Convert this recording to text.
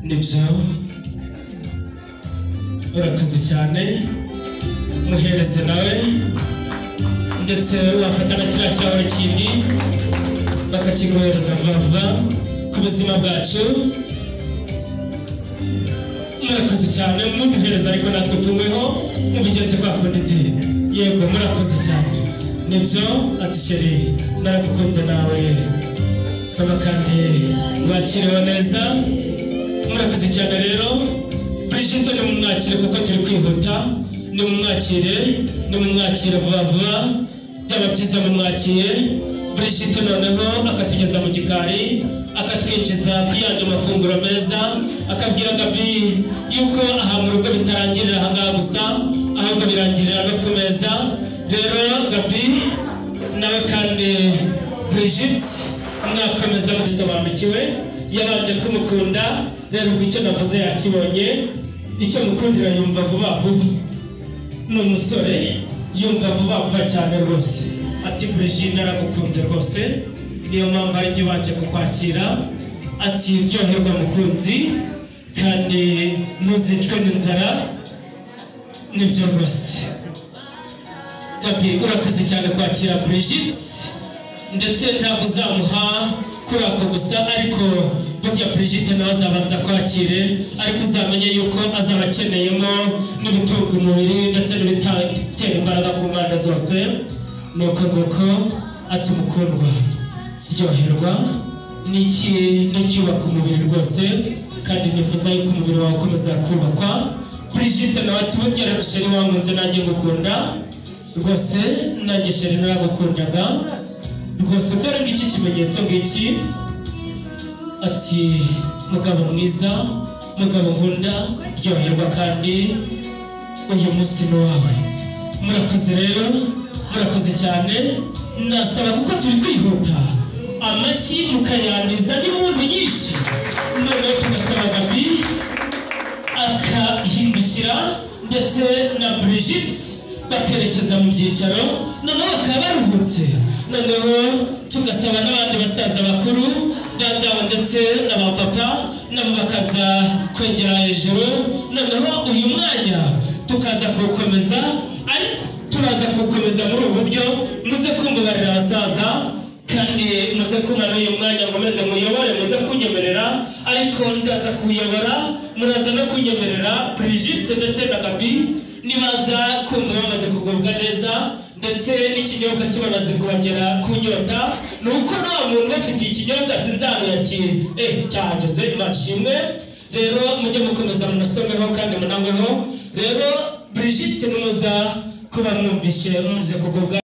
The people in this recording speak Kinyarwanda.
nibyo urakoze cyane muhereze nawe ndetse wafata na kiriya kirahure kindi bakakiguhereza vuba vuba ku buzima bwacu murakoze cyane muduhereza ariko natwe tunyweho mubigenze kwa kundi ti yego murakoze cyane nibyo ati sheri naragukunze nawe soma kandi wakiriwe neza murakoze cyane rero Brigitte ni mumwakire kuko turi kwihuta ni mumwakire ni mumwakire vuba vuba byaba byiza mumwakiye Brigitte noneho akatugeza mu gikari akatwinjiza ku yandi mafunguro meza akabwira Gabi yuko aha mu rugo bitarangirira aha ngaha gusa ahubwo birangirira no ku meza rero Gabi nawe kandi Brigitte mwakomeza mubisobanukiwe yabanje kumukunda rero ubwo icyo navuze yakibonye icyo mukundira yumva vuba vuba ni umusore yumva vuba vuba cyane rwose ati Brigitte naragukunze rwose niyo mpamvu ari njye ubanje kukwakira ati ryoherwa mukunzi kandi ntuzicwe n'inzara nibyo rwose tapi urakoze cyane kwakira Brigitte ndetse ntabwo uzamuha kuri ako gusa ariko burya Brigitte nawe azabanza kwakire ariko uzamenye yuko azaba akeneyemo n'ibitunga umubiri ndetse n'ibitera imbaraga ku mpande zose ni uko nguko ati mukundwa ryoherwa n'iki n'icyubaka umubiri rwose kandi nifuza yuko umubiri wawe ukomeza kubakwa Brigitte nawe ati burya sheri wankunze nanjye ngukunda rwose nanjye sheri naragukundaga rwose mbere iki kimenyetso ngiki ati mugabo mwiza mugabo nkunda ryoherwa kandi uyu munsi ni wawe murakoze rero murakoze cyane nasaba kuko turi kwihuta amashyi mukayandiza n'impundu nyinshi noneho tugasaba gabi akahindukira ndetse na Brigitte bakerekeza mu byicaro noneho bakaba baruhutse noneho tugasaba n'abandi basaza bakuru bandabo ndetse n'abapapa nabo bakaza kwegera hejuru noneho uyu mwanya tukaza kuwukomeza ariko turaza kuwukomeza muri ubu buryo muze kumbabarira abasaza kandi muze kumara uyu mwanya ngo meze muyobore muze kunyemerera ariko ndaza kuwuyobora muraza no kunyemerera Brigitte ndetse na Gabi nibaza kumva bamaze kugubwa neza ndetse n'ikinyobwa kibamaze kongera kunyota ni uko nta muntu bafitiye ikinyobwa nzinzaruyaki eh cyahageze imashimwe rero mujye mukomeza munasomeho kandi munanyweho rero Brigitte nimuza kuba mwumvishe muze kugubwa